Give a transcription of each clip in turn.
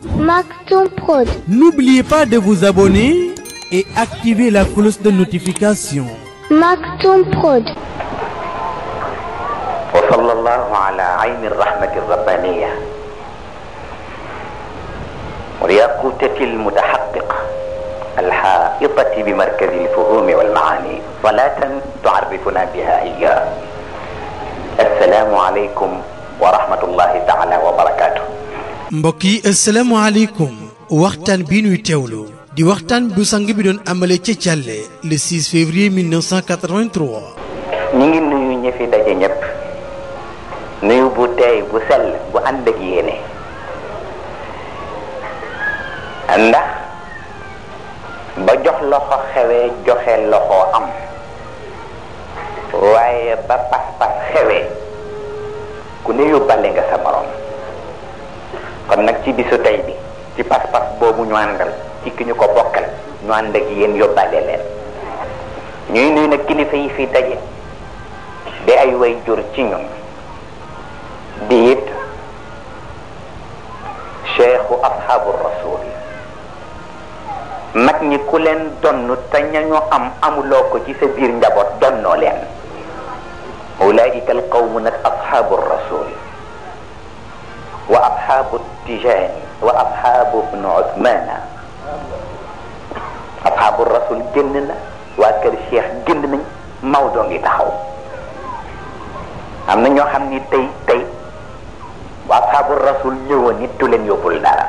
Maktoum Prod. N'oubliez pas de vous abonner et activer la cloche de notification. Maktoum Prod. وصلى الله على عين الرحمة الربانية والياقوتة المتحققة الحائطة بمركز الفهوم والمعاني صلاة تعرفنا بها إياه السلام عليكم ورحمة الله تعالى وبركاته mbokk yi asalaamaaleykum waxtaan bi ñuy teewlu di waxtaan bu sang bi doon amale ca Thialé le 6 février 1983 ñi ngi nuyu ñi fi daje ñëpp nuyu bu teey bu sell bu ànd ak yéene ndax ba jox loxo xewee joxe loxo am waaye ba pas-pas xewee ku ne yóbbale nga sa morom kon nag ci bisu tey bi ci pas-pas boobu ñu àndal ci ki ñu ko bokkal ñu ànd ak yéen yóbbale leen ñuy nuyu nag kilifa yi fi daje di ay way jur ci ñun di it cheikhu ashabu rasul mag ñi ku leen donn te ñañu am amuloo ko ci sa biir njaboot donnoo leen ulaika alqawmu nag ashabu rasul wa ashabu tijani wa ashabu bnu uthmana ashabu rasul génn na waa kër cheikh génn nañ Maodo ngi taxaw am na ñoo xam ni tey tey waa ashabu rasul ñëwoon nit du leen yóbbul dara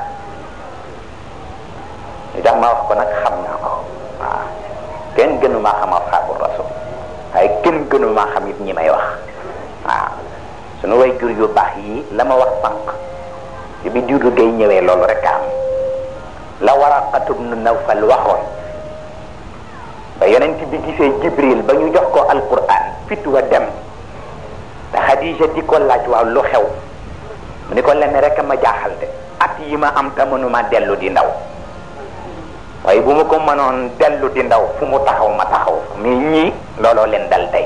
li tax ma wax ko nag xam naa ko waaw kenn gënu maa xam ashabu rasul waaye kenn gënu maa xam it ñi may wax waaw sunu way jur yu baax yi la ma wax sànq ci bi juddu gay ñëwee loolu rek am la Waraqatu bnu Nawfal waxoon ba yonent bi gisee Jibril ba ñu jox ko alquran fit wa dem te Xadija di ko laaj waaw lu xew mu ni ko lenn rek ma jaaxal de at yi ma am te mënuma dellu di ndaw waaye bu ma ko mënoon dellu di ndaw fu mu taxaw ma taxaw mais ñii looloo leen dal tey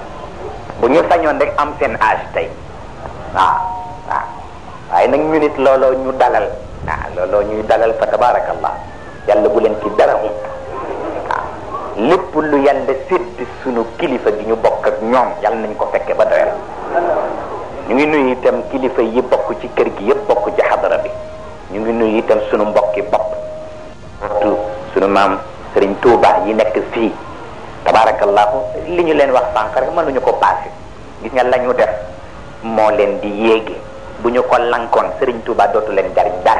bu ñu sañoon rek am seen âge tey waaw waaw waaye nag ñu nit looloo ñu dalal waaw looloo ñuy dalal fa tabarakallah yàlla bu leen ci dara um waaw lépp lu yàlla sédd sunu kilifa gi ñu bokk ak ñoom yàlla nañ ko fekke ba doyal ñu ngi nuyu itam kilifa yi bokk ci kër gi yëpp bokk ci xadara bi ñu ngi nuyu itam sunu mbokki bopp surtout sunu maam Serigne Touba yi nekk fii tabarakallahu li ñu leen wax sànq rek mënuñu ko passé gis nga la ñu def moo leen di yéege bu ñu ko lankoon Serigne Touba dootu leen jariñ dara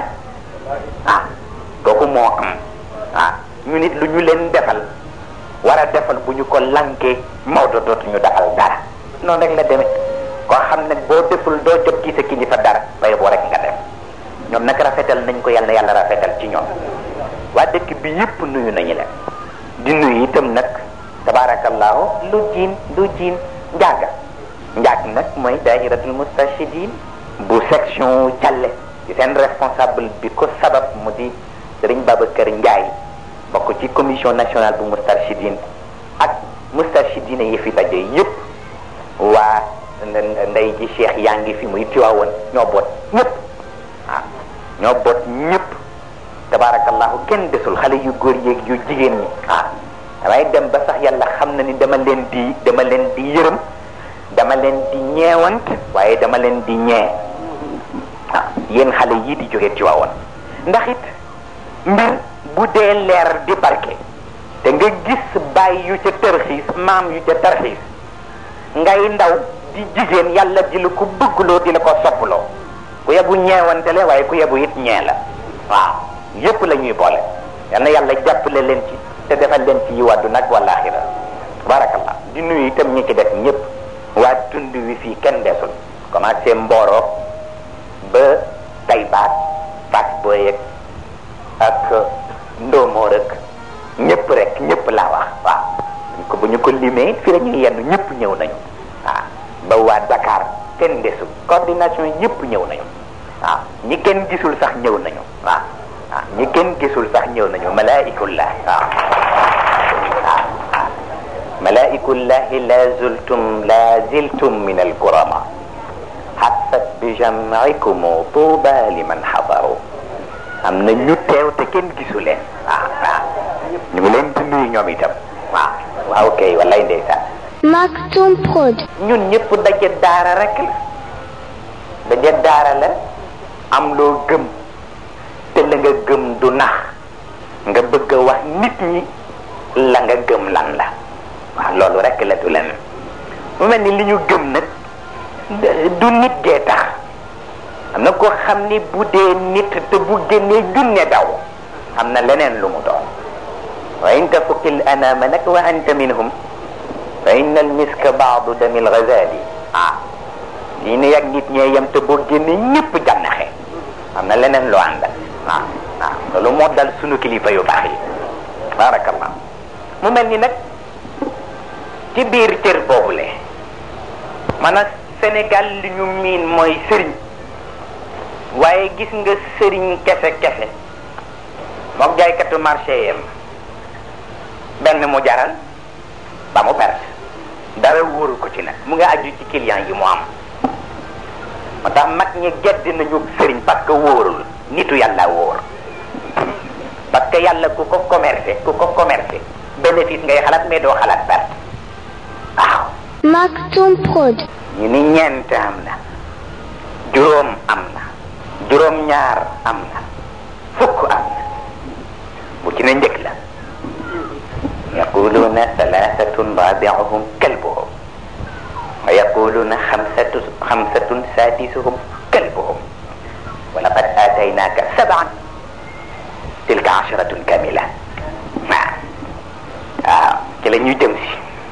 ah kooku moo am ah ñu nit lu ñu leen defal war a defal bu ñu ko lankee Maodo dootu ñu defal dara noonu rek la demee koo xam ne boo deful doo jot ci sa kilifa dara bay boo rek nga def ñoom nag rafetal nañ ko yàlla yàlla rafetal ci ñoom waa dëkk bi yëpp nuyu nañu leen di nuyu itam nag tabarakallahu lu jiin lu jiin njaaga njaag nag mooy dairatul mustachidin bu section Thialé ci seen responsable bi ko sabab mu di Serigne Babacar Ndiaye bokk ci commission nationale bu mustachidin ak mustachidine yi fi daje yëpp waa ndey ji cheikh yaa ngi fi muy tiwaawoon ñoo boot ñëpp ah ñoo boot ñëpp tabarakallahu kenn desul xale yu góor yeeg yu jigéen ñi ah damay dem ba sax yàlla xam na ni dama leen di dama leen di yërëm dama leen di ñeewant waaye dama leen di ñee ah yéen xale yii di jóge tiwaawoon ndax it mbir bu dee leer di barke te nga gis baay yu ca tërxiis maam yu ca tërxiis ngay ndaw di jigéen yàlla di la ko bëggloo di la ko soppaloo ku yebu ñeewante la waaye ku yebu it ñee la waaw yépp la ñuy boole yal na yàlla jàppale leen ci te defal leen ci yiw àdduna ak wàllaaxira barakallah di nuyu itam ñi ci def ñëpp waa tund wi fii kenn desul commencé Mboro ba Taybaat Fass Boye ak Ndomo rek ñëpp rek ñëpp laa wax waaw ko bu ñu ko limee fii la ñuy yenn ñëpp ñëw nañu waaw ba waa Dakar kenn desul coordination yëpp ñëw nañu waaw ñi kenn gisul sax ñëw nañu waaw waaw ñi kenn gisul sax ñëw nañu malaikullah waaw waaw waaw malaikullahi la zultum la ziltum min alkurama حست بجمعكم طوبى لمن حضروا am na ñu teew te kenn gisu leen waaw waaw ñu ngi leen di nuyu ñoom itam waaw waaw kay wallaay ndeysaan Maktoum Prod. ñun ñëpp daje daara rek la daje daara la am loo gëm te la nga gëm du nax nga bëgg a wax nit ñi la nga gëm lan la waaw loolu rek la du leneen mu mel ni li ñu gëm nag du nit gee tax am na koo xam ni bu dee nit te bu génnee junne daw am na leneen lu mu doon wa in tafukil anama nag wa anta minhum fa inna al miska baadu damil ghazali ah lii ne yàgg nit ñee yem te boo génnee ñëpp jànnaxe am na leneen lu àndal waaw waaw loolu moo dal sunu kilifa yu baax yi barakallah mu mel ni nag ci biir cër boobule maanaam Sénégal li ñu miin mooy sëriñ waaye gis nga sëriñ kese kese mook jaaykatu marché yem benn mu jaral ba mu perte dara wóoru ko ci nag mu nga aju ci client yi mu am moo tax mag ñi gedd nañu sëriñ parce que wóorul nitu yàlla wóor parce que yàlla ku ko commercé ku ko commercé bénéfice ngay xalaat mais doo xalaat perte waaw Maktoum Prod. ñu ni ñeent am na juróom am na juróom ñaar am na fukk am na bu ci ne njëkk la yaquluna thalathatun rabi'uhum kalbuhum wa yaquluna xamsatu xamsatun sadisuhum kalbuhum wa laqad ataynaka sab'an tilka asharatun kamila waaw waaw ci la ñuy jëm si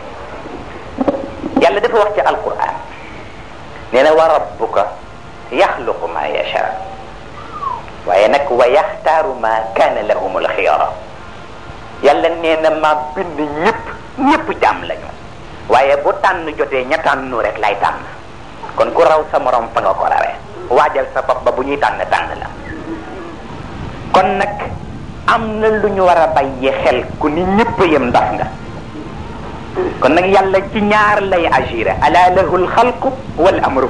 yàlla dafa wax ci alquran nee na wa rabbuka yaxluqu ma yacha waaye nag wa yaxtaaru ma kaana lahum alxiyara yàlla nee na ma bind ñëpp ñëpp jàmm lañu waaye bu tànn jotee ña tànnu rek lay tànn kon ku raw sa morom fa nga ko rawee waajal sa bopp ba bu ñuy tànn tànn la kon nag am na lu ñu war a bàyyi xel ku ni ñëpp yem ndaf nga kon nag yàlla ci ñaar lay agiré ala lahu alxalqu wal amru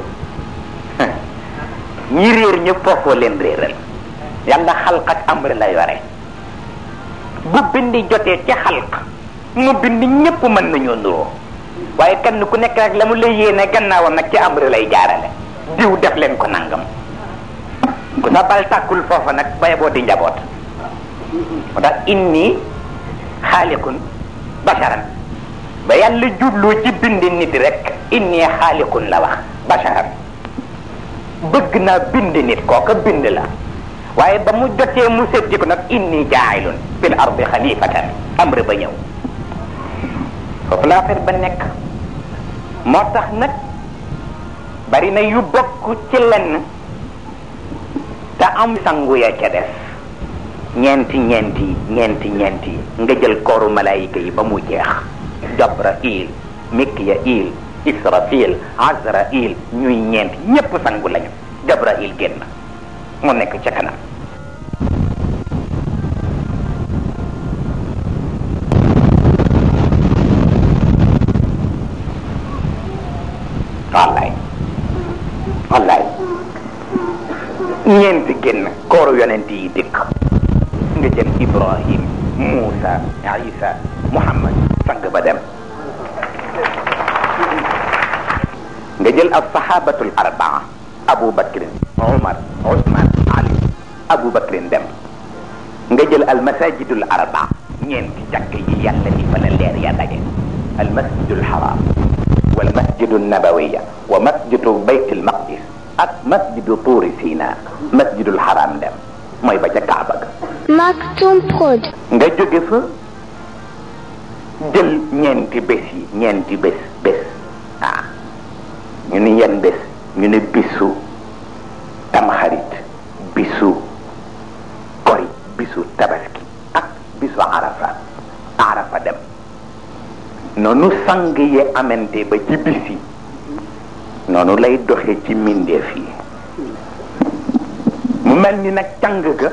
ñi réer ñëpp foofoo leen réeral yàlla xalq ak amr la yore bu bindi jotee ci xalq mu bind ñëpp mën nañoo nuroo waaye kenn ku nekk rek la mu lay yéene gannaawam nag ci amr lay jaarale diw def leen ko nangam ku sa bal tàkkul foofa nag baye boo di njaboot moo tax inni xaaliqun basharan ba yàlla jublu ci bind nit rek inni xaaliqun la wax basharan bëgg naa bind nit kooka bind la waaye ba mu jotee mu setti ko nag inni jaayilun fil ardi xalifatan amr ba ñëw foofu la affaire ba nekk moo tax nag bari na yu bokk ci lenn te am sangu ya ca def ñeenti ñeenti ñeenti ñeenti nga jël kooru malaayika yi ba mu jeex jabrail mikyail israfil azrail ñuy ñeenti ñépp sangu lañu jabrail génn mu nekk ca kanam wallaay wallaay ñeenti génn kooru yonent yi dikk nga jël ibrahim muusa isa muhammad sang ba dem nga jël al sahabatul arbaa abu bakrin umar usman ali abu bakrin dem nga jël al masajidul arbaa ñeenti jàkk yi yàlla ni fa la leer ya daje al masjidul haram wal masjidu nabawiya wa masjidu baytil maqdis ak masjidu tuuri sina masjidul haram dem mooy ba ca kaaba ga Maktoum Prod. nga jóge fa jël ñeenti bés yi ñeenti bés bés ah ñu ni yan bés ñu ne bisu tamxarit bisu kori bisu tabaski ak bisu arafa arafa dem noonu sang yi amante ba ci bis yi noonu lay doxe ci mbindeef yi mu mel ni nag càng ga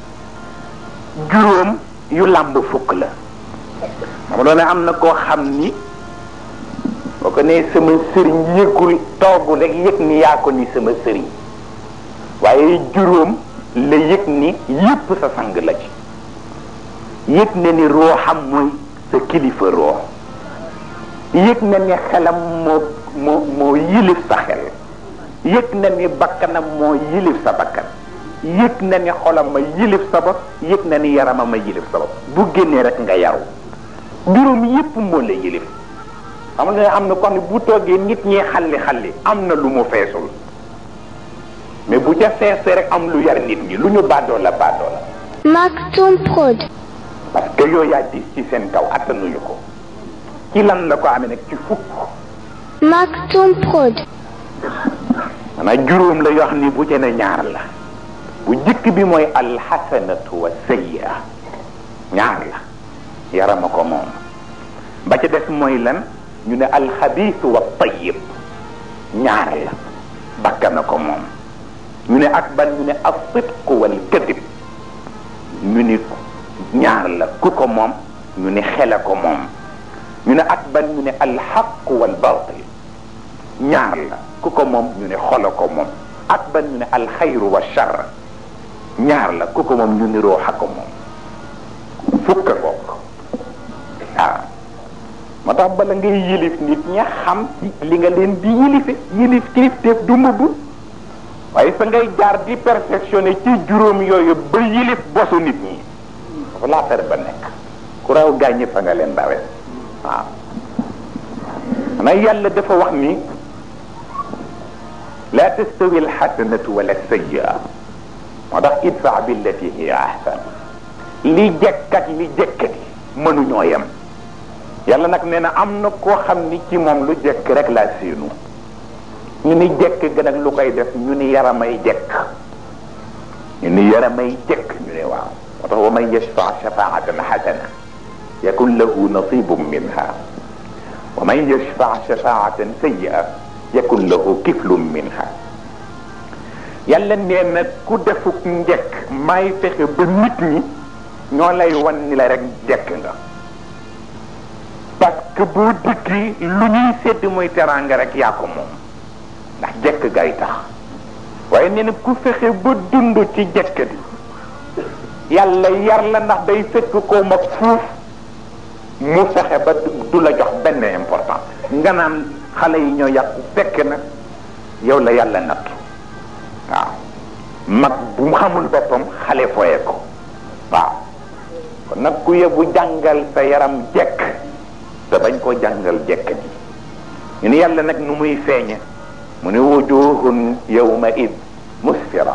juróom yu làmb fukk la xam doone am na koo xam ni boo ko nee sama sëriñ yëgul toogul rek yëg ni yaa ko ni sama sëriñ waaye juróom la yëg ni yépp sa sang la ci yëg na ni rooxam mooy sa kilifa roox yëg na ni xelam moo moo moo yilif sa xel yëg na ni bakkanam moo yilif sa bakkan yëg na ni xolam ma yilif sa bopp yëg na ni yaramam ma yilif sa bopp bu génnee rek nga yaru juróom yépp moo la yilif xam nga am na ko xam ne bu toogee nit ñi xalli xalli am na lu mu feesul mais bu ca feesee rek am lu yar nit ñi lu ñu baadoo la baadoo la Maktoum Prod. parce que yooyu yaa dis ci seen kaw attanuñu ko ci lan la ko amee nag ci fukk Maktoum Prod. maanaam juróom la yoo xam ni bu ca ne ñaar la bu jëkk bi mooy alxasanatu wa sayyi'a ñaar la yarama ko moom ba ca des mooy lan ñu ne alxabiisu wa tayyib ñaar la bakkana ko moom ñu ne ak ban ñu ne as-sidqu wal kadib ñu ni ñaar la ku ko moom ñu ne xela ko moom ñu ne ak ban ñu ne alxaqu wal batil ñaar la ku ko moom ñu ne xola ko moom ak ban ñu ne alxayru wa char ñaar la ku ko moom ñu ni rooxa ko moom fukka bokk waaw moo tax bala ngay yilif nit ña xam ci li nga leen di yilife yilif kilifteef du mbubb waaye fa ngay jaar di perfectionné ci juróom yooyu ba yilif bosu nit ñi dafa laafere ba nekk ku raw gàññi fa nga leen dawee waaw xanaa yàlla dafa wax ni la tastawi alxasanatu wala sayyi'a moo tax idfa billati hiya ahsan li jekkat li jekkati mënuñoo yem yàlla nag nee na am na koo xam ni ci moom lu jekk rek laa séenu ñu ni jekk gën ak lu koy def ñu ni yaramay jekk ñu ni yaramay jekk ñu ne waaw moo tax wa man yashfa shafaatan xasana yakun lahu nasibun minha wa man yashfa shafaatan sayyi'a yakun lahu kiflun minha yàlla nee na ku defuk njekk may fexe ba nit ñi ñoo lay wan ni la rek jekk nga parce que boo dikki lu ñuy sedd muy teraanga rek yaa ko moom ndax jekk gay tax waaye nee na ku fexe ba dund ci jekk bi yàlla yar la ndax day fekk ko mag fuuf mu fexe ba du la jox benn important nga naan xale yi ñoo yàqu fekk na yow la yàlla nattu waaw mag bu mu xamul boppam xale foye ko waaw kon nag ku yebu jàngal sa yaram jekk te bañ koo jàngal jekk ji ñu ni yàlla nag nu muy feeñe mu ne wujuhun yawma id musfira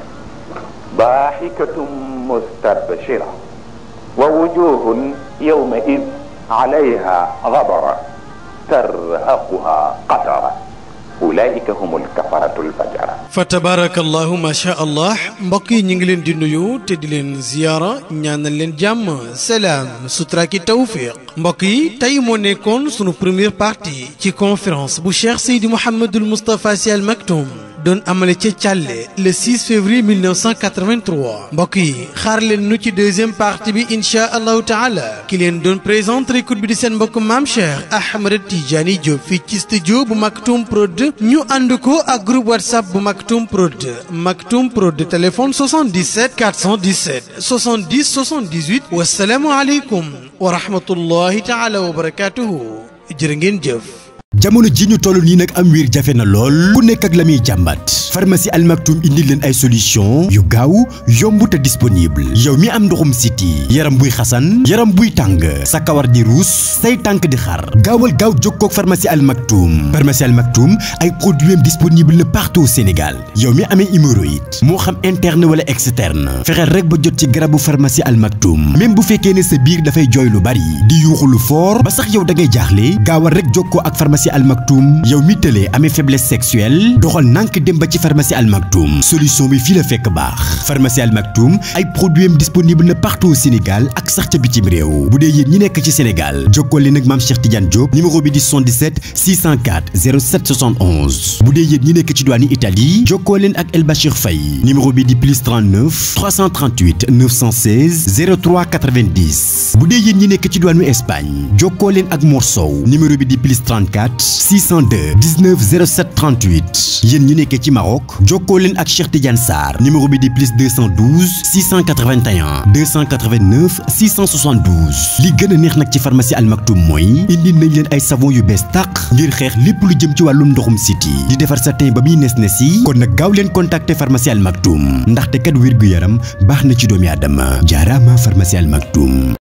daaxikatum mustabshira wa wujuhun yawma id alayha gabara tarhaquha qatara ulaika humul kafaratul fajara fa tabarakallahu ma sha allah mbokk yi ñu ngi leen di nuyu te di leen ziyaara ñaanal leen jàmm salaam sutura ki tawfiq mbokk yi tey moo nekkoon sunu première partie ci conférence bu Cheikh Seydi Mouhamadul Moustapha Sy Al Maktoum doon amale ca Thialé le 6 février 1983 mbokk yi xaar leen nu ci deuxième partie bi inchaa allahu taala ki leen doon présenter écoute bi di seen mbokk maam Cheikh Ahmed Tidiane Diop fii ci studio bu Maktoum Prod ñu ànd ko ak groupe whatsapp bu Maktoum Prod Maktoum Prod téléphone 77 417 70 78 wasalaamu aleykum wa rahmatullahi taala wa barakatuhu jërë ngeen jëf jamono ji ñu toll nii nag am wiir jafe na lool ku nekk ak la muy jàmbat pharmacie Al Maktoum indi leen ay solution yu gaaw yomb te disponible yow mi am ndoxum siti yaram buy xasan yaram buy tàng sa kawar di ruus say tànk di xar gaawal gaaw jokkoo ak pharmacie Al Maktoum pharmacie Al Maktoum ay produits disponible na partout au Sénégal yow mi amee hémorroïde moo xam interne wala externe fexeel rek ba jot ci garabu pharmacie Al Maktoum même bu fekkee ne sa biir dafay jooy lu bari di yuuxu lu fort ba sax yow da ngay jaaxle gaawal rek jokkoo ak pharmacie Al Maktoum yow mi tëlee amee faiblesse sexuelle doxal nànk dem ba ci pharmacie Al Maktoum solution bi fii la fekk baax pharmacie Al Maktoum ay produits am disponible na partout au Sénégal ak sax ca bitim réew bu dee yéen ñi nekk ci Sénégal jokkoo leen ak maam Cheikh Tidiane Diop numéro bi di 77 604 07 71 bu dee yéen ñi nekk ci douane Italie jokkoo leen ak El Bachir Faye numéro bi di plus 39 338 916 03 90 bu dee yéen ñi nekk ci douane Espagne jokkoo leen ak Mor Sow numéro bi di plus 34 602 19 07 38 yéen ñi nekkee ci Maroc ngook jokkoo leen ak Cheikh Tidiane Sarr numéro bi di plus 212 681 289 672 li gën a neex nag ci pharmacie Al Maktoum mooy indi nañ leen ay savon yu bees tàq ngir xeex lépp lu jëm ci wàllum ndoxum siti di defar sa teen ba muy nes nes yi kon nag gaaw leen contacter pharmacie Al Maktoum ndaxte kat wér gu yaram baax na ci doomi aadama jaaraama pharmacie Al Maktoum